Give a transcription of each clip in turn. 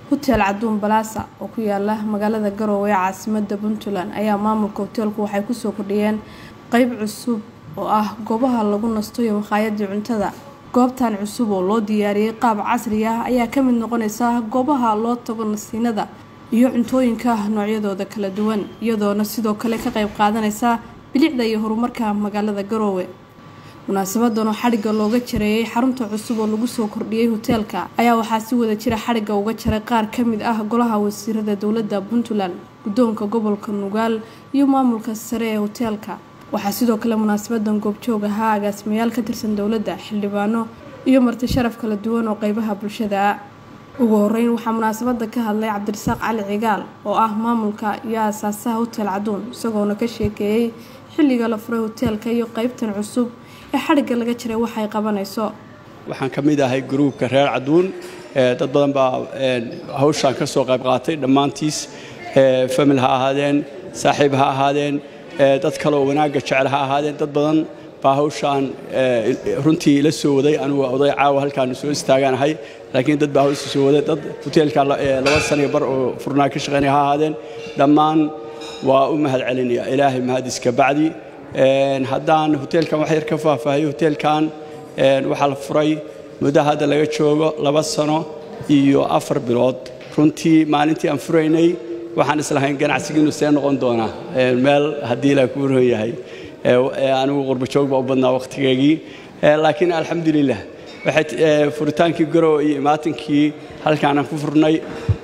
hotel caduun balaasa oo ku yaala magaalada garoowe ee caasimada puntland ayaa maamulka hoteelku waxay kusoo kordhiyeen qeyb cusub oo ah goobaha lagu nasto iyo makhaayadii cuntada goobtan cusub oo loo diyaariyey qaab casri ah ayaa kamid noqoneysa goobaha loo tago nasiinada iyo cuntooyinka noocyadooda kala duwan iyadoona sidoo kale ka qeyb qaadaneysa bilicda iyo horumarka magaalada garoowe munaasabadan oo xadhigga looga jareeyay xarunta cusub oo lagu soo kordhiyey hoteelka ayaa waxaa si wada jira xadhigga uga jaray qaar kamid ah golaha wasiirada dowlada puntland guddoonka gobolka nugaal iyo maamulka sare ee hoteelka waxaa sidoo kale munaasabadan goobjoog ahaa agaasimayaal ka tirsan dowladda xildhibaano iyo marti sharaf kala duwan oo qeybaha bulshada ugu horeyn waxaa munaasabada ka hadlay cabdirasaaq cali cigaal oo ah maamulka iyo aasaasaha hotel caduun isagoona ka sheekeeyey xilliga la furay hoteelka iyo qeybtan cusub ee xadhigga laga jiray waxay qabanayso waxaan ka mid ahay gruubka reer caduun dad badan baa hawshaan ka soo qayb qaatay dhammaantiis famil ha ahaadeen saaxiib ha ahaadeen dad kale oo wanaagga jecel ha ahaadeen dad badan baa hawshaan runtii la soo waday anugu oday caawa halkaan soo istaagaanahay laakiin dad baa hawsha soo waday dad hoteelka laba saniyo bar oo furnaa ka shaqaynaya ha ahaadeen dhammaan waa u mahad celinaya ilaahay mahadiska bacdi haddaan hoteelkan wax yar ka faahfaahiyo hoteelkan waxaa la furay muddo hadda laga joogo laba sano iyo afar bilood runtii maalintii aan furaynay waxaan islahayn ganacsigiinu see noqon doonaa meel haddii la kuu ron yahay anigu qurbajoog baa u badnaa wakhtigeygii laakiin alxamdulilah furitaankii garow iyo imaatinkii halkaanaan ku furnay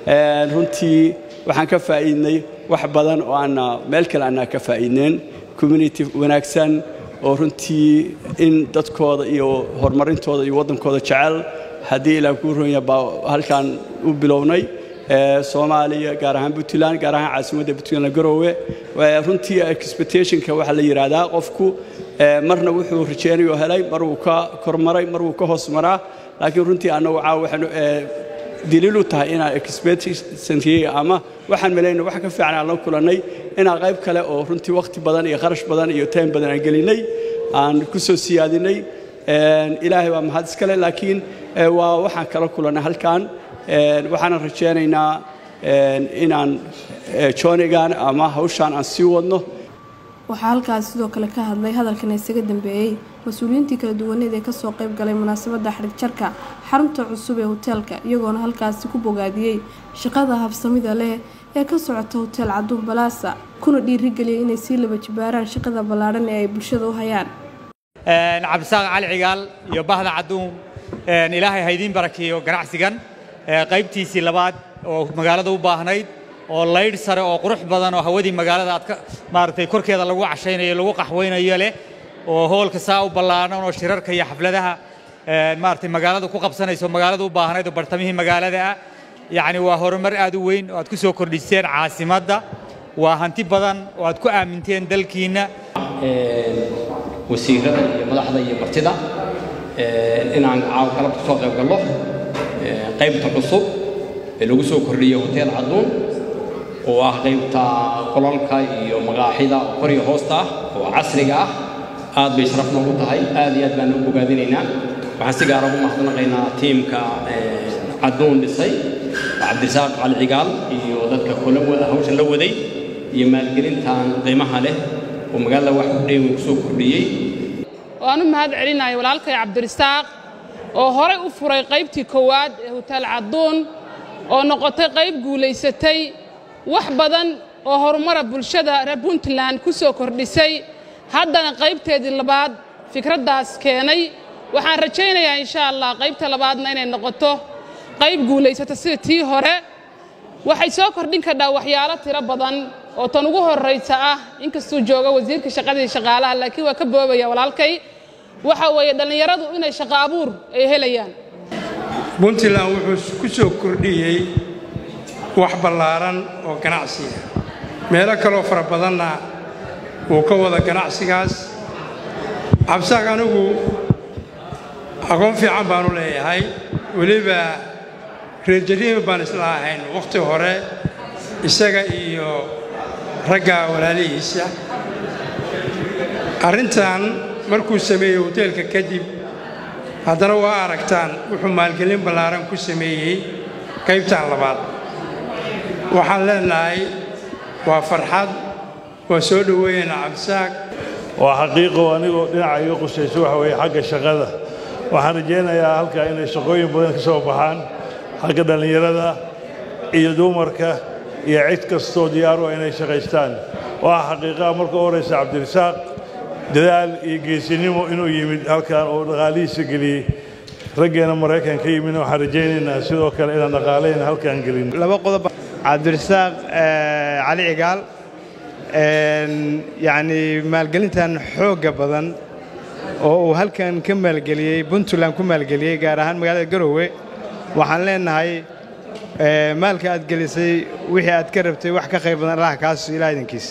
runtii waxaan ka faa'iidnay wax badan oo aanna meel kale aanaa ka faa'iidneen community wanaagsan oo runtii in dadkooda iyo horumarintooda iyo waddankooda jecel haddii ilaa kuu ronya baa halkaan u bilownay soomaaliya gaar ahaan puntland gaar ahaan caasimadda puntland garoowe runtii expectationka waxaa la yidhaahdaa qofku marna wuxuu rajeynayo helay mar wuu ka kormaray mar wuu ka hoos maraa laakiin runtii annagu caawa waxaanu daliil u tahay inaan expectationkii ama waxaan malayna wax ka fiican aan la kulannay inaan qayb kale oo runtii wakhti badan iyo kharash badan iyo time badan aan gelinay aan ku soo siyaadinay ilaahay waa mahad iskale laakiin waa waxaan kala kulannay halkan waxaanan rajaynaynaa inaan joonigan ama hawshaan aan sii wadno waxaa halkaas sidoo kale ka hadlay hadalkan isaga dambeeyey mas-uuliyiintii kala duwaneed ee kasoo qayb galay munaasabada xadhigjarka xarunta cusub ee hoteelka iyagoona halkaasi ku bogaadiyey shaqada habsamida leh ee ka socota hotel caduun balaasa kuna dhiirigeliyay inay sii laba jibaaraan shaqada ballaadhan ee ay bulshada u hayaan cabdisaaq cali cigaal iyo bahda caduun ilaahay haydiin barakeeyo ganacsigan qaybtiisii labaad oo magaalada u baahnayd oo laydh sare oo qurux badan oo hawadii magaalada aad maaragtay korkeeda lagu cashaynayo lagu qaxwaynayo leh oo hoolka saa u ballaaran oo shirarka iyo xafladaha maaragtay magaalada ku qabsanayso magaalada u baahnayd oo bartamihii magaalada ah yacni waa horumar aad u weyn oo aad ku soo kordhiseen caasimadda waa hanti badan oo aad ku aaminteen dalkiinna wasiirada iyo madaxda iyo martida inaan caawa kala soo qayb gallo qaybta cusub ee lagu soo kordhiyey hotel caduun oo ah qaybta qolalka iyo maqaaxida oo kor iyo hoosta ah oo casriga ah aad bay sharaf noogu tahay aad iyo aad baan u bogaadinaynaa waxaan si gaara ugu mahadnaqaynaa tiimka caduun dhisay cabdirasaaq cali cigaal iyo dadka hawshan la waday iyo maalgelintan qiimaha leh oo magaalada wax u dheeweyn ku soo kordhiyey waan u mahad celinayo walaalkay cabdirasaaq oo horay u furay qaybtii koowaad ee hotel caduun oo noqotay qayb guulaysatay wax badan oo horumara bulshada reer puntland ku soo kordhisay haddana qaybteedii labaad fikraddaas keenay waxaan rajaynayaa insha allah qaybta labaadna inay noqoto qayb guulaysata sida tii hore waxay soo kordhin kardhaa waxyaalo tiro badan oo tan ugu horraysa ah inkastuu joogo wasiirka shaqadii shaqaalaha laakiin waa ka boobaya walaalkay waxa weeye dhallinyaradu inay shaqo abuur ay helayaan puntland wuxuu ku soo kordhiyey wax ballaaran oo ganacsiga meelo kaloo fara badanna wuu ka wada ganacsigaas cabsaaq anigu aqoon fiican baanu leeyahay weliba reerjariima baan isla ahayn wakhti hore isaga iyo ragga walaalihiisa arrintan markuu sameeyey hoteelka kadib haddana waa aragtaan wuxuu maalgelin ballaaran ku sameeyey qaybtan labaad waxaan leenahay waa farxad waa soo dhoweeyaynaa cabdisaaq waa xaqiiqo anigoo dhinaca iga qusayso waxa weeye xagga shaqada waxaan rajaynayaa halkaa inay shaqooyin badan ka soo baxaan xagga dhallinyarada iyo dumarka iyo cid kastoo diyaar u ah inay shaqaystaan waa xaqiiqaha marka u horaysa cabdirasaaq dadaal iyo geesinimo inuu yimid halkan oo dhaqaalihiisa geliyey raggeena maraykan ka yimidna waxaan rajaynaynaa sidoo kale inaan dhaqaalayna halkaan gelin laba qodob cabdirasaaq cali cigaal yacni maalgelintan xoogga badan oo uu halkan ka maalgeliyey puntland ku maalgeliyey gaar ahaan magaalada garowe waxaan leenahay maalka aad gelisay wixii aad ka rabtay wax ka qayb badan allaha kaas ilaa idankiis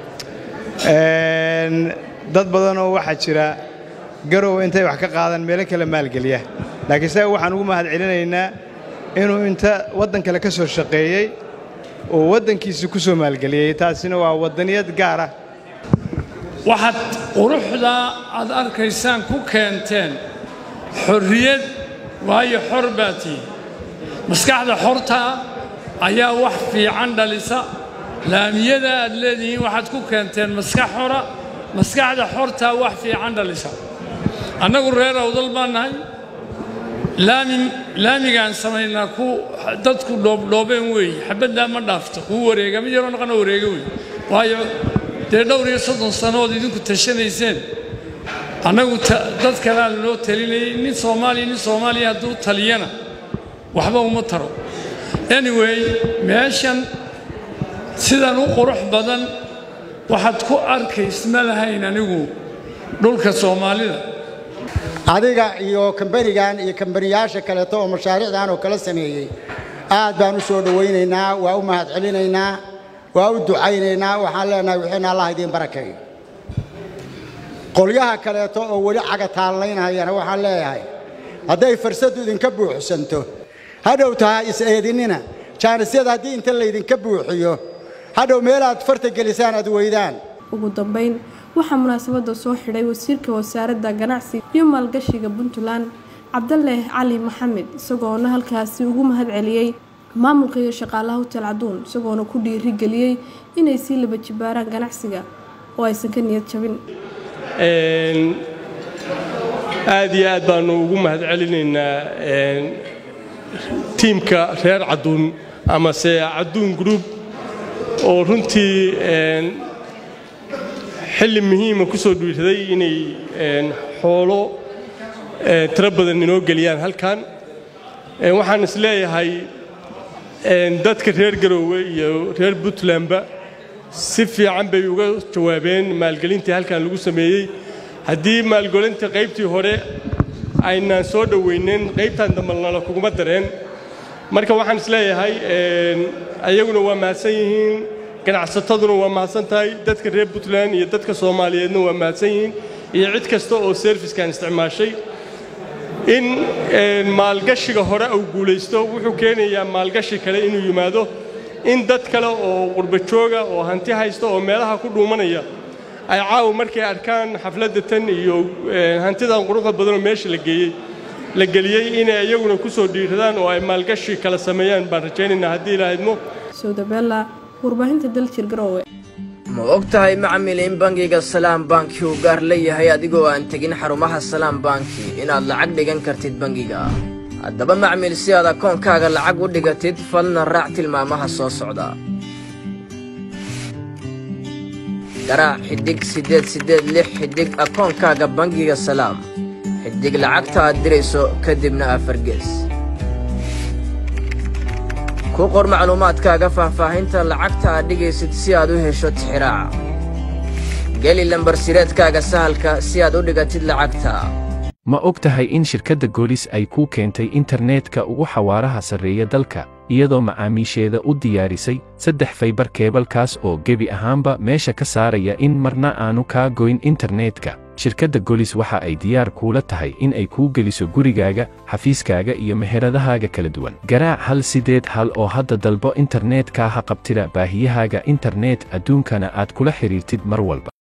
dad badanoo waxaa jira garowe intay wax ka qaadaan meelo kale maalgeliya laakiin isaga waxaan ugu mahad celinaynaa inuu inta waddan kale ka soo shaqeeyey oo waddankiisa ku soo maalgeliyey taasina waa waddaniyad gaar ah waxaad quruxdaa aad arkaysaan ku keenteen xorriyad waayo xor baa tihi maskaxda xortaa ayaa wax fiican dhalisa laamiyada aad leedihiin waxaad ku keenteen maskax xora maskaxda xortaa wax fiican dhalisa annagu reer awdal baan nahay laami laamigaan samaynaa ku dadku dhoobdhoobeen weeye xabaddaa ma dhaafto kuu wareega mid yaroo naqana wareega wey waayo dee dhowr iyo soddon sannood idinku tashanayseen annagu dad kalea lanoo talinayay nin soomaaliya nin soomaaliya hadduu taliyana waxba uma taro anyway meeshan sidan u qurux badan waxaad ku arkaysma lahayn anigu dhulka soomaalida adiga iyo kambanigan iyo kambaniyaasha kaleeto oo mashaariicdan oo kala sameeyey aad baan u soo dhowaynaynaa waa u mahad celinaynaa waa u ducaynaynaa waxaan leenahay wixiina allah idiin barakeeyo qolyaha kaleeto oo weli caga taallaynayana waxaan leeyahay hadday farsaddu idinka buuxsanto hadhow taha is-eedinina jaanisyada haddii inta laydinka buuxiyo hadhow meelaad farta gelisaan aad weydaan ugu dambayn waxaa munaasabadda soo xidhay wasiirka wasaaradda ganacsiga iyo maalgashiga puntland cabdaleh cali maxamed isagoona halkaasi ugu mahad celiyey maamulka iyo shaqaalaha hotel caduun isagoona ku dhiirigeliyey inay sii laba jibaaraan ganacsiga oo aysan ka niyad jabin aad iyo aad baannu ugu mahad celinaynaa tiimka reer caduun amase caduun group oo runtii xilli muhiima ku soo dhiiraday inay xoolo tiro badan inoo geliyaan halkan waxaan is leeyahay dadka reer garoowe iyo reer puntlandba si fiican bay uga jawaabeen maalgelintii halkan lagu sameeyey haddii maalgelinta qaybtii hore aynaan soo dhowaynin qaybtan dambalnala kuguma dareen marka waxaan is leeyahay ayaguna waa mahadsan yihiin ganacsataduna waa mahadsan tahay dadka reer puntland iyo dadka soomaaliyeedna waa mahadsan yihiin iyo cid kasta oo serfiskan isticmaashay in maalgashiga hore uu guulaysto wuxuu keenayaa maalgashi kale inuu yimaado in dad kale oo qurba jooga oo hanti haysta oo meelaha ku dhuumanaya ay caawa markay arkaan xafladda tan iyo hantidan quruxda badanoo meesha la geeyey la geliyey inay iyaguna ku soo dhiiradaan oo ay maalgashi kala sameeyaan baan rajaynaynaa haddii ilaahidmo sowdabella warbaahinta daljir garoowe ma og tahay macmil in bangiga salaam banki uu gaar leeyahay adigoo aan tegin xarumaha salaam banki inaad lacag dhigan kartid bangiga haddaba macmil si aad akoonkaaga lacag u dhigatid falna raac tilmaamaha soo socda garaac xidhig siddeed siddeed lix xidhig akoonkaaga bangiga salaam xidhig lacagta aad dirayso kadibna afargees ku qor macluumaadkaaga faahfaahinta lacagta aad dhigaysid si aad u hesho tixiraaca geli lambarsireedkaaga sahalka si aad u dhigatid lacagta ma og tahay in shirkadda goolis ay kuu keentay internetka ugu xawaaraha sarreeya dalka iyadoo macaamiisheeda u diyaarisay saddex faybar keebalkaas oo gebi ahaanba meesha ka saaraya in marna aanu kaa goyn internetka shirkadda golis waxa ay diyaar kuula tahay in ay kuu geliso gurigaaga xafiiskaaga iyo meheradahaaga kala duwan garaac hal sideed hal oo hadda dalbo internetka ha qabtida baahiyahaaga internet adduunkana aad kula xidhiirtid mar walba